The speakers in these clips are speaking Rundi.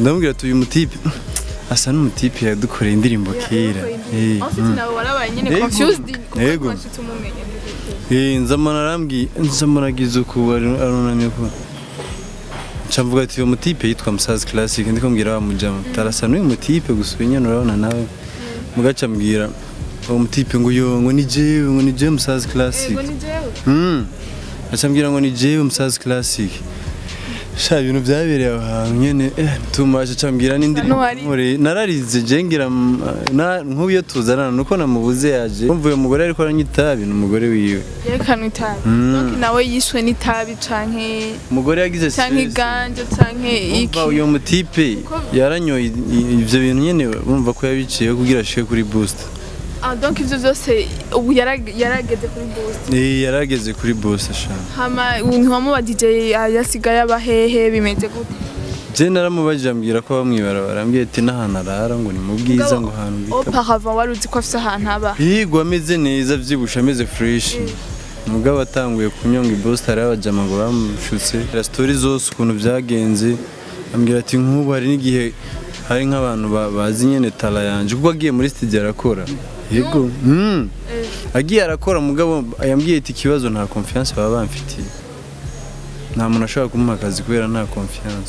ndamubwira ati uyu mutipe asa n'umutipe yadukoreye indirimbo kera Eh, Ensuite mm. nawe warabaye nyine Yego. confused kuko Yego. twashitse umumenya Eh, nzamana arambwiye nzamana agize uku ari- arunamye ko nca mvuga ati uyu mutipe yitwa musazi classic ndiko mbwira wa mujama tarasa n'uyu mutipe gusa uyu nyene urabona nawe mugaca mbwira uwo mutipe ngo yo ngo ni jewe ngo ni jewe musazi classic Yego ni jewe Mm. aca mbwira ngo ni jewe musazi classic sha ibintu byabereye aho hantu nyene eh tumaje aca mbwira n'indirimbo Nuwari. nkoreye nararize je ngira mm, na- nk'ubu iyo tuzanana nuko namubuze yaje umva uyu mugore ariko aranywa itabi ni umugore wiwe yerekanwe itabi Mm. donc nawe yishwe n'itabi canke umugore yagize canke stress. iganja canke iki umva uyu mutipe yaranyoye i- i- ivyo bintu nyene urumva ko yabiciye kugira ashike kuri boost ah donc ivyo vyose ubu yarag- yarageze kuri boost Eh, yarageze kuri boost sha hama ntiwamuba DJ yasigaye abahehe bimeze gute je naramubajije ambwira ko bamwibarabara ambwiye ati n'ahantu arara ngo ni mu bwiza ngo ahantu bita auparavant wari uzi ko afise ahantu aba Yigwa ameze neza avyibushe ameze fresh mugabo atanguye kunyonga iboost hari abajama ngo bamushutse la story zose ukuntu byagenze ambwira ati nk'ubu hari n'igihe hari nk'abantu ba- bazi nyene tala yanje kuko agiye muri studio arakora yego mm. agiye arakora mugabo yambwiye ati ikibazo nta confiance baba bamfitiye nta muntu ashobora kumuha akazi kubera nta confiance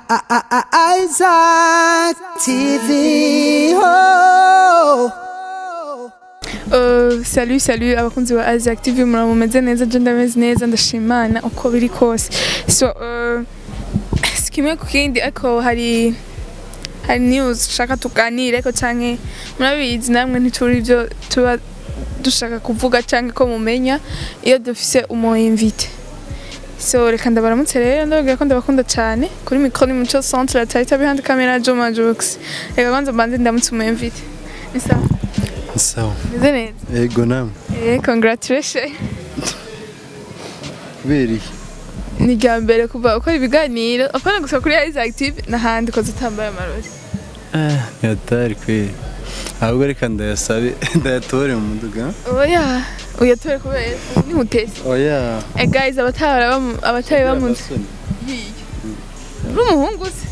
Isaac TV. Oh. Euh, salut salut abakunzi ba Isaac TV mura mumeze neza je ndameze neza ndashimana uko biri kose so euh, si kimwe ku kindi ariko hari hari news shaka tuganire ariko canke murabizi namwe ntituri ibyo tuba dushaka kuvuga canke ko mumenya iyo dufise umu invite so reka ndabaramutse rero ndababwira ko ndabakunda cyane kuri mikoro ni muco centre la tarita behind camera Joma Jux reka kwanza mbanze ndamutse umu invite ni sawa sawa meze neza yego namwe Eh, congratulations. kubera iki Ni irya mbere kuva ukora ibiganiro apana gusa kuri Isaac TV n'ahandi koze utambaye amarori. yatari kweli ahubwo reka ndayasabe ndayatore mu muduga Oya, uyatore kubera ubu ni mutesi. oya Eh guys, abatara bamu abatari bamunze. Uri umuhungu se?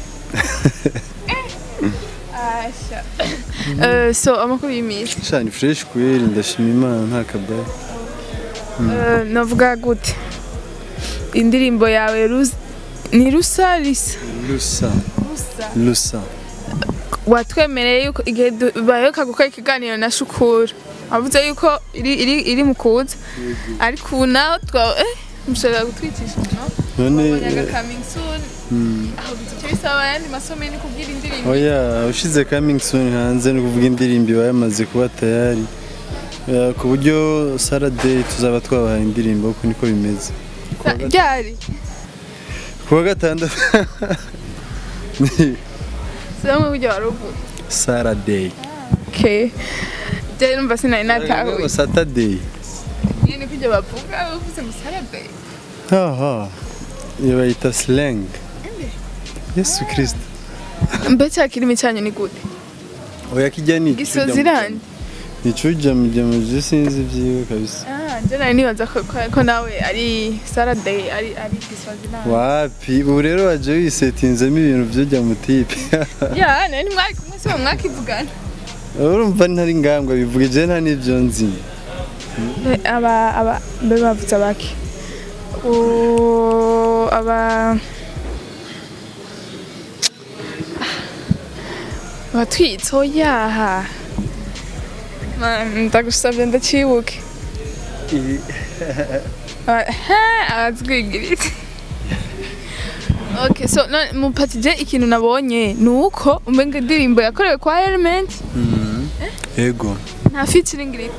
Eh. Asha. Eh, so amakuru y'imisi. shani fresh kweli ndashima imana nta kabaya Eh, navuga gute? Indirimbo yawe Rus- ni rusa risa. lusa Rusa. lusa watwemereye yuko igihe du- baheruka gukora ikiganiro na shukura wavuze yuko iri, iri, iri mu kuza ariko ubu naho twa eh, mushobora gutwicisha no none Wabonyaga coming soon aho bizi icyo bisaba ayandi masomo ni kubwira indirimbo oya ushize coming soon hanze no kuvuga indirimbo iba yamaze kuba tayari Eh, ku buryo Saturday tuzaba twabahaye indirimbo uko niko bimeze Sa- ryari kuwa gatandatu siramwe buryo wari uvuze Saturday okay je numva sinari natahuye Saturday iyo ni kujya bavuga uvuze ngo sarabe haha iyo bayita slang Yesu Kristo mbe cya kirimi cyanyu ni gute oya kijya ni gisozi irandi nicuja mujamuje sinzi vyiwe kabisa ah je nari nibaza ko, ko, ko nawe ari sarade ari ari gisozi irandi wapi ubu rero waje wisetinzemo ibintu vyojya mu tipe ya nari mwari kumwe se mwakivugana urumva ntari ngambwa bivuga je nta n'ivyo nzi aba aba mbe bavuze abaki O- aba abatwitse oyaha ndagusabye ndacibuke Aba- ha, abatwigirije Okay, so none mupatije ikintu nabonye ni uko umenga indirimbo yakorewe kwa Element ego nta featuring iriho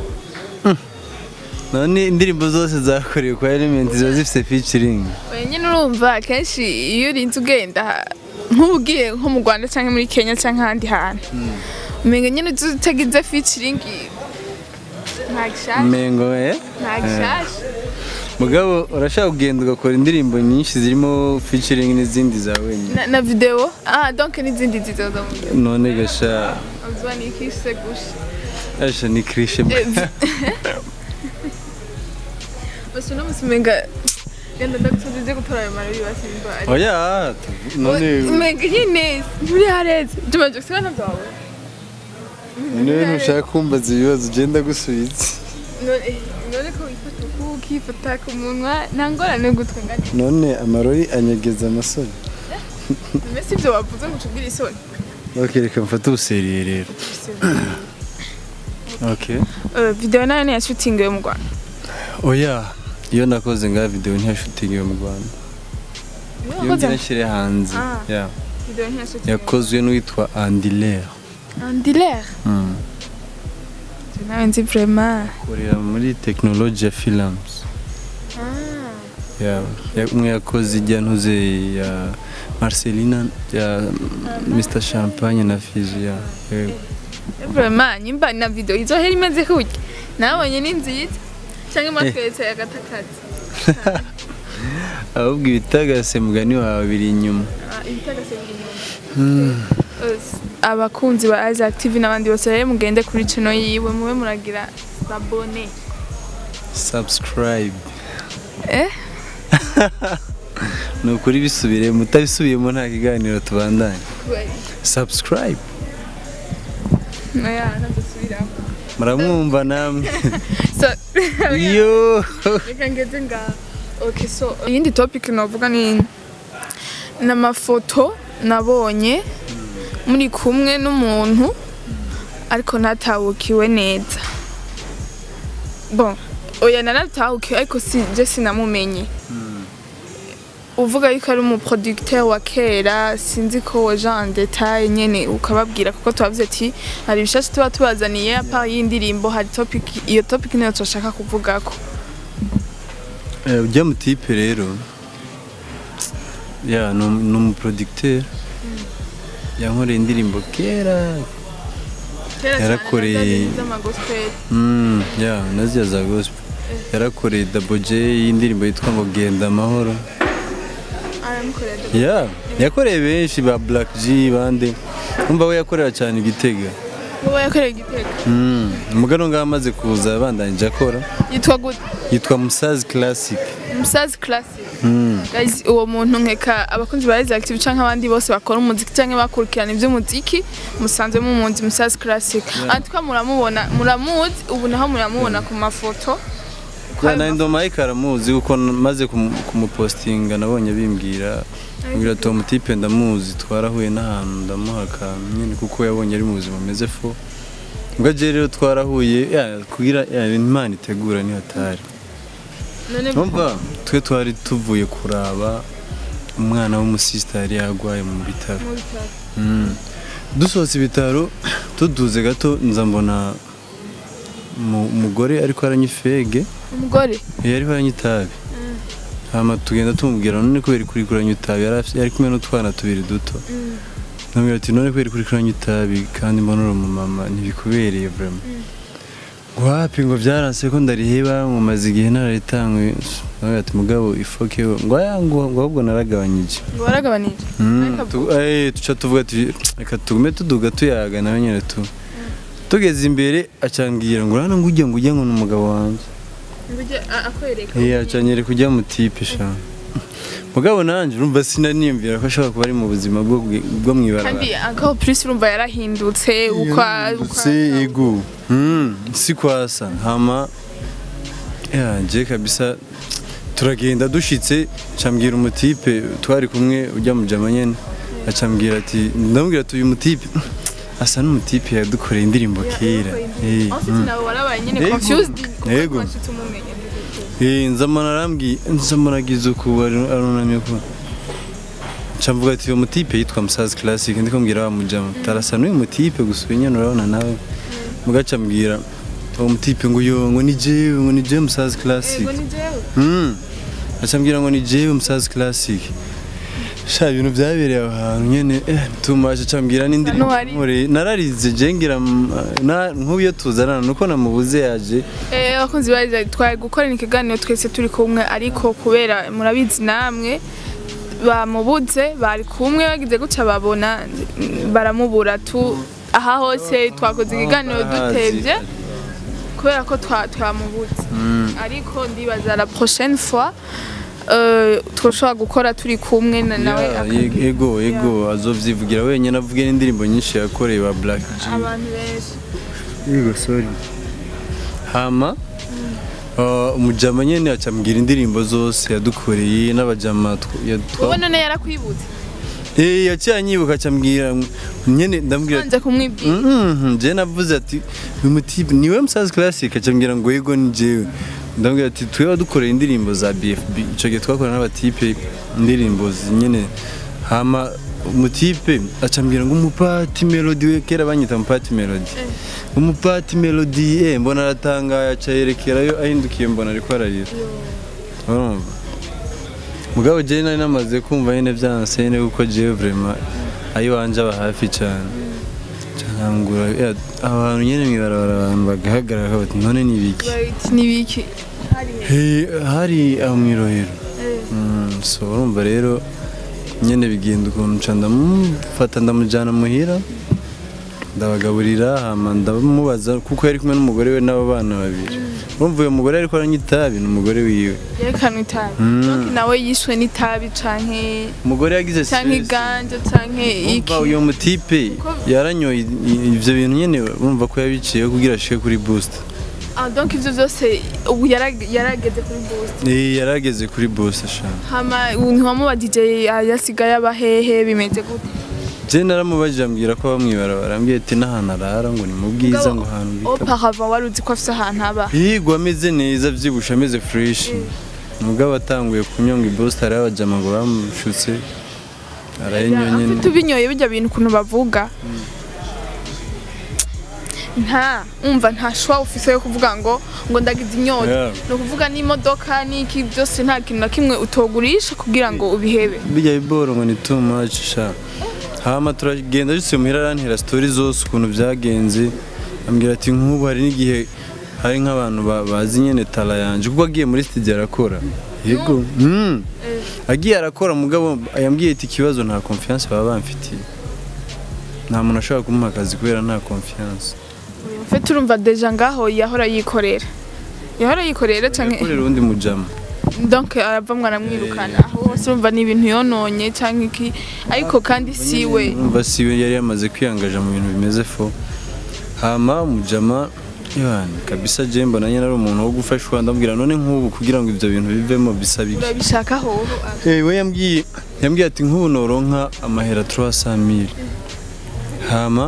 none indirimbo zose zakorewe kwa element ziba zifise featuring Oya nyine urumva kenshi iyo urinze ugenda nk'ubu ugiye nko mu Rwanda cyangwa muri Kenya cyangwa ahandi hantu umenga nyine uzi utagize featuring nta gishasha mengo eh nta gishasha mugabo urashaka kugenda ugakora indirimbo nyinshi zirimo featuring n'izindi za wenyine na, na video ah donc n'izindi zizoza mu video none gasha uzwa ni kise gusha asha ni cliche basi uno musi umenga genda ndagusoza uze gutora ayo marori basimba ari oya none Mega nyine nturi hareze Juma Jackson ntabyo wawe none ntushaka kumbaza ibibazo ugenda gusubiza none none ko wifata uku ukifata ku munwa nta ngorane gutwe ngani none amarori anyegeza amasore mbese ibyo wavuze ngo ucubwire isoni ok reka mfate ubuseriye rero ok Eh, video nayo niya shooting yo mu Rwanda oya iyo nakoze nga video ntiyashutingiwe mu rwanda iyo ngira nshyire hanze Ah. yeah. video niya shooting yakozwe n'uwitwa andiler Andiler nawe nzi vraiment korera muri tekinoloji ya films Yeah, ya- umwe yakoze ijya ntuze ya marcelina ya mr champagne na fizu ya yego. vraiment nyimba na video izohera imeze kurya nabonye ni nziza cyangwa mwatweretse agatakazi ahubwo ibitagase mugani wawe biri inyuma ibitagase biri inyuma abakunzi ba Isaac TV n'abandi bose rero mugende kuri channel yiwe mube muragira abone subscribe eh ni ukuri bisubire mutabisubiyemo nta kiganiro tubandanye subscribe oya ntazosubiramo muramwumva namwe so yo reka ngeze ngaho okay so iyindi topic navuga ni n'amafoto nabonye muri kumwe n'umuntu ariko ntatahukiwe neza bon oya naratahukiwe ariko si je sinamumenye uvuga yuko ari umuproducteur wa kera sinzi ko waje en detail nyene ukababwira kuko tubavuze ati hari ibishasha tuba tubazaniye apa y'indirimbo hari topic iyo topic niyo turashaka kuvugako Eh, ujya mu tipe rero ya ni umu- ni umuproducteur yankoreye indirimbo kera Yarakoreye- z'amagospel Mm, ya naziya za gospel yarakoreye Double J y'indirimbo yitwa ngo genda amahoro aramukorera ya yakoreye benshi ba Black G bande umva we yakorera cyane igitega wowe yakoreye igitego Mm, umugano ngaho amaze kuza yabandanije akora yitwa gute yitwa Musazi Classic umusazi classic Mm. Guys, uwo muntu nkeka abakunzi ba Rise Active canke abandi bose bakora umuziki canke bakurikirana ivy'umuziki musanzwe mumunzi umusazi classic antwa muramubona muramuzi ubu naho muramubona ku mafoto Ya na Ndo Mike aramuzi kuko maze kumu- kumupostinga nabonye bimbwira mbwira ati uwo mutipe ndamuzi twarahuye n'ahantu ndamuha akantu nyine kuko yabonye ari mu buzima ameze fo ubwo aje rero twarahuye ya kugira ya Imana itegura ni hatari none Numva twe twari tuvuye kuraba umwana w'umusista yari yarwaye mu bitaro mu bitaro. Mm. dusohotse ibitaro tuduze gato nza mbona umu- umugore ariko aranywa ifege umugore yari aranywa itabi hama tugenda tumubwira none kubera kuri kuranywa itabi yari afite- yari kumwe n'utwana tubiri duto namubwira ati none kubera kuri kuranywa itabi kandi mbona uri umumama ntibikubereye vraiment ngo wapi ngo byaranse ko ndariheba ngo maze igihe nararitangwe namubwira ati mugabo ifoke ngo aya ngo ngo ahubwo naragabanyije ngo waragabanije Mm, Ariko tu- eh, tuca tuvuga ati reka tugume tuduga tuyaga nawe nyine tu tugeze imbere acambwira ngo urana ngo ujya ngo ujya ngo ni umugabo wanjye Ngujye a- akwereka iya acanyere kujya mu tipe sha mugabo nanjye urumva sinaniyumvira ko ashobora kuba ari mu buzima bwo bwi- bwo kandi mwibarabara akaho plus urumva yarahindutse ukwa si igu Mm, si kwasa hama ya je kabisa turagenda dushitse cambwira umutipe twari kumwe ujya mu jama nyene acambwira ati ndamubwira ati uyu mutipe asa n'umutipe yadukoreye indirimbo kera Eh, Ensuite mm. nawe warabaye nyine Yego. confused kuko Yego. twashitse umumenya Eh, nzamana arambwiye nzamana agize uku ari- arunamye ko camvuga ati uyu mutipe yitwa musazi classic ndiko mbwira wa mujama tarasa n'uyu mutipe gusa uyu nyene urabona nawe mugaca mbwira uwo mutipe ngo yo ngo ni jewe ngo ni jewe musazi classic Yego ni jewe Mm. aca mbwira ngo ni jewe musazi classic sha ibintu byabereye aho hantu nyene eh tumaje aca mbwira n'indirimbo Hano hari- nkoreye. nararize je ngira mm, na- nk'uyo tuzanana nuko namubuze yaje Eh, abakunzi bariza twari gukorana ikiganiro twese turi kumwe ariko kubera murabizi namwe bamubuze bari kumwe bagize gutya babona mm, baramubura tu aha hose twakoze ikiganiro dutevye kubera ko twa- twamubuze ariko ndibaza la prochaine fois eh, twoshobora gukora turi kumwe na- nawe Yeah, akagira- ye- ego ego azovyivugira wenyine avuge n'indirimbo nyinshi yakoreye ba Black G abantu benshi yego sorry hama uh, umujama nyene acambwira indirimbo zose yadukoreye n'abajama tw- ya- twa- wowe none yarakwibutse Eh, yaciye anyibuka acambwira nyene ndambwira ati wanze kumwibwira Mhm, je navuze ati uyu mutipe niwe musazi classic acambwira ngo yego ni jewe ndambwira ati twe wadukoreye indirimbo za BFB ico gihe twakora n'abatipe indirimbo zi- nyene hama umutipe acambwira ngo umupati melody we kera banyita umupati melody umupati melody eh mbona aratangaye aca yerekerayo ahindukiye mbona ariko ararira urumva mugabo jewe nari namaze kumva nyene vyanse nyene kuko jewe vraiment ayo wanje aba hafi cane cyangura abantu nyene mwibarabara abantu bagahagarara bati none ni ibiki Bati, ni biki Hey, hari aho mwirohero Mm, so urumva rero nyene bigenda ukuntu nca ndamufata ndamujana muhira ndabagaburira hama ndamubaza kuko yari kumwe n'umugore we n'abo bana babiri urumva uyo mugore ariko aranywa itabi ni umugore wiwe yerekanwe itabi Mm. donc nawe yishwe n'itabi canke umugore yagize canke stress. iganja canke iki Umva uyo mutipe yaranyoye i- i- ivyo bintu nyene urumva ko yabiciyeho kugira ashike kuri boost ah donc ivyo vyose ubu yarag- yarageze kuri boost Eh, yarageze kuri boost ashaka hama ntiwamubajije yasigaye abahehe bimeze gute je naramubajije ambwira ko bamwibarabara ambwiye ati n'ahantu arara ngo ni mu bwiza ngo ahantu bita auparavant wari uzi ko afise ahantu aba Yigwa ameze neza avyibushe ameze fresh mugabo atanguye kunyonga ibost hariho abajama ngo bamushutse arayinywa nyene afite ubinyoye bijya bintu ukuntu bavuga nta umva nta shwa ufise yo kuvuga ngo ngo ndagize inyota Yeah. ni ukuvuga n'imodoka n'iki byose nta kintu na kimwe utogurisha kugira ngo ubihebe bijya biboro ngo ni too much sha hama turagenda dutse muhira arantera story zose ukuntu byagenze ambwira ati nk'ubu hari n'igihe hari nk'abantu ba- bazi nyene tala yanje kuko agiye muri studio arakora yego mm. agiye arakora mugabo yambwiye ati ikibazo nta confiance baba bamfitiye nta muntu ashobora kumuha akazi kubera nta confiance fe turumva deja ngaho yahora yikorera yahora yikorera canke yakorera uwundi mujama donc aravamwe aramwirukana aho hose urumva ni ibintu yononye canke iki ariko kandi siwe umva siwe yari yamaze kwiyangaja mu bintu bimeze fo hama umujama yani kabisa je mbona nyene ari umuntu wo gufashwa ndambwira none nk'ubu kugira ngo ivyo bintu bivemo bisaba iki urabishaka hoho Eh, we yambwiye yambwiye ati nk'ubu noronka amahera 300 hama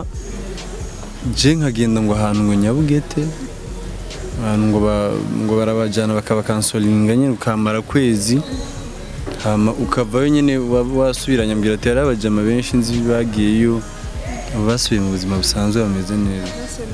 je nkagenda ngo ahantu ngo nyabugete ahantu ngo ba- ngo barabajana bakabakansolinga nyine ukamara kwezi hama ukavayo nyine wa- wasubiranya ambwira ati hari abajama benshi nzi bagiyeyo basubiye mu buzima busanzwe bameze neza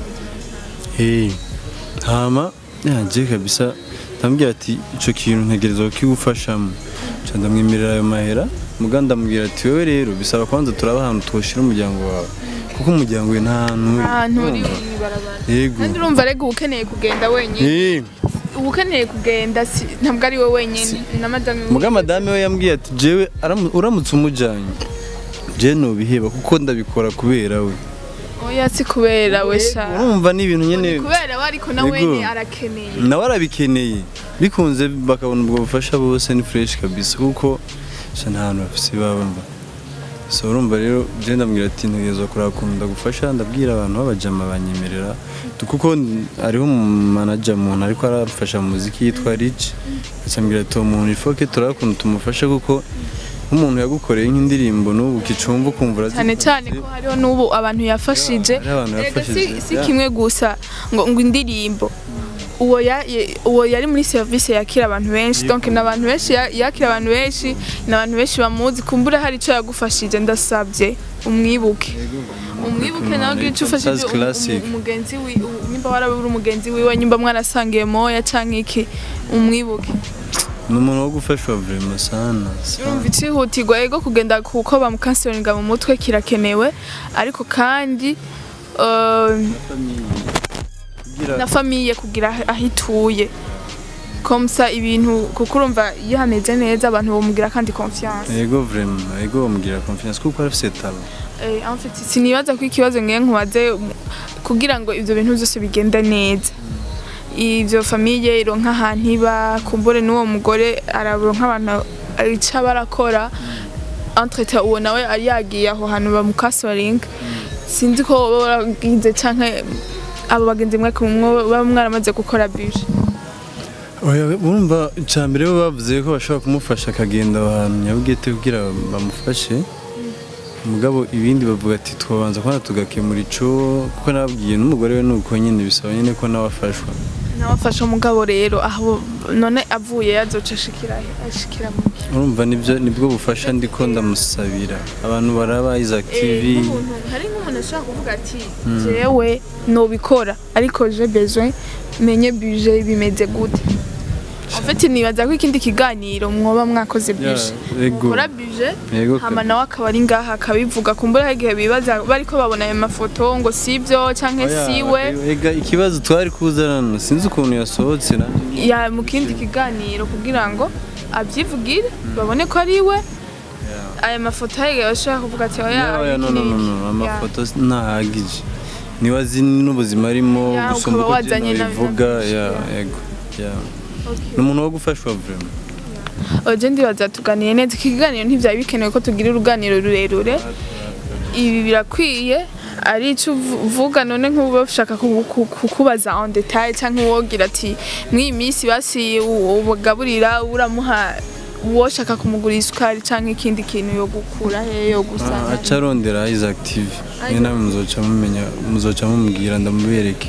hey. hama yaje kabisa ndamubwira ati ico kintu ntegerezwa kukigufashamo nca ndamwemerera ayo mahera muga ndamubwira ati wewe rero bisaba kwanza turaba ahantu twoshira umuryango wawe kuko umuryango we nta hantu uri. ahantu uri Urumva? mw'ibarabara yego kandi urumva rega uba ukeneye kugenda wenyine Eh, uba ukeneye kugenda si- ntabwo ari we wenyine na madame muga madame we yambwiye ati jewe aramu- uramutse umujanye je nubiheba kuko ndabikora kubera we oya si kubera we sha urumva ni ibintu nyene Ni kubera we ariko na Yego. wene arakeneye nawe arabikeneye bikunze bakabona ubwo bufasha bose ni fresh kabisa kuko sha nta hantu bafise baba mba so urumva rero je ndambwira ati ntegerezwa kuraba ukuntu ndagufasha ndabwira abantu b'abajama banyemerera Tu- kuko hariho umumanaja muntu ariko aramfasha mu muziki yitwa Rich acambwira ati uwo muntu ifoke turaba ukuntu tumufasha kuko nk'umuntu yagukoreye nk'indirimbo n'ubu ukicumva ukumva cyane cyane ko hariho n'ubu abantu yafashije Hariho abantu Erega si- yafashije, si yeah. kimwe gusa ngo ngo indirimbo uwo ya- ye- uwo yari muri serivisi yakira abantu benshi donc ni abantu benshi ya- yakira abantu benshi ni abantu benshi bamuzi kumbura hari icyo yagufashije ndasabye umwibuke umwibuke nawe ugira icyo ufashije Fantastic umu- classic. umu- umugenzi wi u- nimba waraba uri umugenzi wiwe nimba mwarasangiye moya canke iki umwibuke ni umuntu wo gufashwa vraiment sana urumva icihutirwa ego kugenda kuko bamukansiringa mu mutwe kirakenewe ariko kandi eh, na famiye kugira aho- aho ituye komsa ibintu kuko urumva iyo hameze neza abantu bamugira kandi confiance Ego vraiment, ego bamugira confiance kuko arafise talent. Eh, en fait sinibaza ko ikibazo ngiye nkubaze um, kugira ngo ivyo bintu byose bigende neza ivyo famiye ironka ahantu iba kumbure n'uwo mugore araronka abantu ica barakora entrete uwo nawe ari yagiye aho hantu bamukasoringa sinzi ko baba baragize canke abo bagenzi mwe kumwe baba mwaramaze gukora bije Oya, urumva icya mbere bo bavuze ko bashobora kumufasha akagenda ahantu nyabwite kugira bamufashe mugabo ibindi bavuga ati twabanza kubona tugakemura ico kuko nababwiye n'umugore we nuko nyine bisaba nyine ko nawe afashwa nawe afasha umugabo rero aho none avuye yazoca ashikira he? ashikira mu urumva nibyo nibwo bufasha ndiko ndamusabira abantu baraba Isaac TV hari nk'umuntu ashobora kuvuga ati jewe nobikora ariko je besoin menye budget bimeze gute en fait nibaza ko ikindi kiganiro mwoba mwakoze budget yego ukora budget yego hama nawe akaba ari ngaha akabivuga kumbura hari igihe bibaza bariko babona ayo mafoto ngo sivyo canke Oya, siwe ega ikibazo twari kuzana sinzi ukuntu yasohotse nanjye ya mu kindi kiganiro kugira ngo abyivugire babone ko ari we aya mafoto hari igihe bashobora kuvuga ati oya Ya, oya, no, no, no, no, amafoto ntahagije niba azi n'ubuzima arimo Ya, gusumba ukaba uko wazanye agenda na- bivuga na- ya ya. yego ya ni umuntu wo gufashwa vraiment oje ndibaza tuganiye neza iki kiganiro ntibyari bikenewe ko tugira uruganiro rurerure ibi birakwiye ari icyo uvu- uvuga none nk'ubu bashaka ku- ku- kukubaza en detail cyangwa uwogira ati mw'iyi minsi basi u- ubagaburira uramuha uwoshaka kumugurira isukari cyangwa ikindi kintu yo gukura he yo Ah, gusana aca arondera Isaac TV niyo nawe muzoca mumenya muzoca mumubwira ndamubereke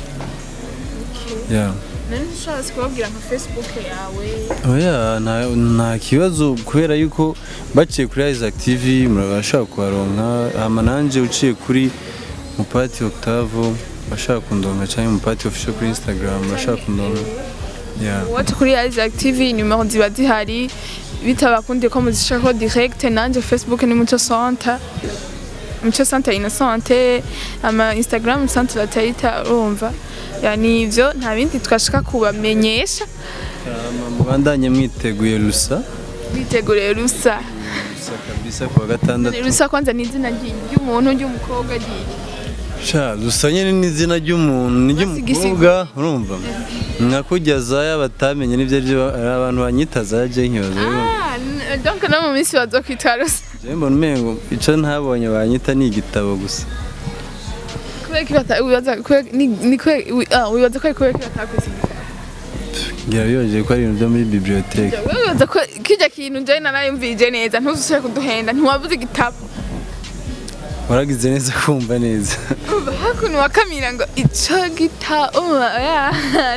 ya none ntushobora kubabwira nka facebook yawe oya nta nta kibazo kubera yuko baciye kuri Isaac TV murabashaka kuharonka hama nanje uciye kuri Mupati Octave bashaka kundonka cyangwa Mupati official kuri Instagram bashaka kundonka ya Wacu kuri Isaac TV numero ziba zihari bitabakundiye ko muzishako direct nanje Facebook ni Muco Center Muco Center Innocente ama Instagram Center la Taita urumva yani ivyo nta bindi twashaka kubamenyesha Hama mubandanye mwiteguye rusa biteguriye rusa rusa kabisa kuwa gatandatu rusa kwanza ni izina ry- ry'umuntu ry'umukobwa ry'iki sha rusa nyine n'izina ry'umuntu ni ry'umukobwa urumva nka kurya zaya batamenye n'ibyo ari byo hari abantu banyita zaya je nkibaza Ah, n- donc no mu minsi bazokwita rusa je mbona umengo ico ntabonye banyita ni igitabo gusa kubera ko bata- wibaza kubera- ni- ni kubera- wi- ah, wibaza ko ari kubera ko batakwise ngira bibaje ko ari ibintu byo muri bibliothèque wibaza ko kirya kintu njyewe narayumvije neza ntuzusubire kuduhenda ntiwabuze igitabo waragize neza kumva neza umva hakuno wakamira ngo ico gitabo ya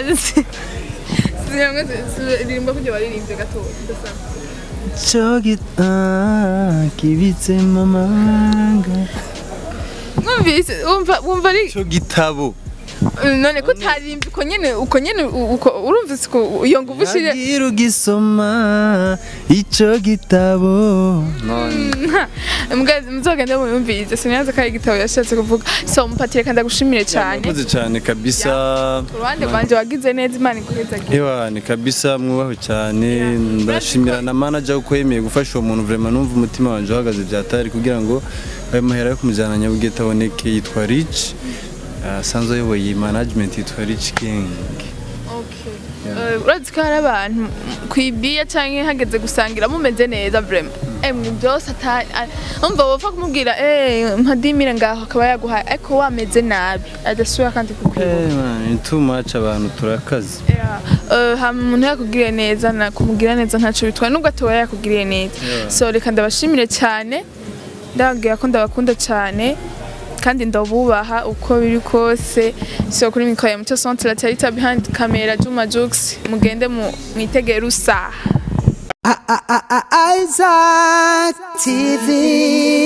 ririmba kujya waririmbye gato ico gita kibitse mamanga mwumvise wumva wumva ari ico gitabo none ko utarimbye uko nyene uko nyene u- uko urumvise ko iyo nguvu ushire Nagira ugisoma ico gitabo mbwa muzogende muyumvirize sinazi ko ari igitabo yashatse kuvuga so mupatire kandi agushimire cyane murakoze cyane kabisa ku ruhande rwanje wagize neza imana iguhezagira Ewa ni kabisa mwubaho cyane ndashimira na manager uko yemeye gufasha uwo muntu vraiment numva umutima wanje uhagaze byatari kugira ngo ayo mahera yo kumujyana nyabugete aboneke yitwa Rich asanzwe ayoboye iyi management yitwa Rich Gang Eh, urazi ko hari abantu kwibiya cyangwa hageze gusangira mumeze neza vrema emwe byose atari umva wopfa kumubwira eh mpadimire ngaho akaba yaguhaye ariko wameze nabi adasubira kandi kukwibuka Eh man ni too much abantu turakaze Yeah. Eh, hama umuntu yakugiriye neza na kumugira neza ntacyo bitwaye nubwo atoba yakugiriye neza Yeah. so reka ndabashimire cyane ndababwira ko ndabakunda cyane kandi ndabubaha uko biri kose so kuri mikoro ya mucyo centre tarita behind camera Juma Jux mugende mu mwitegere usaha Isaac TV.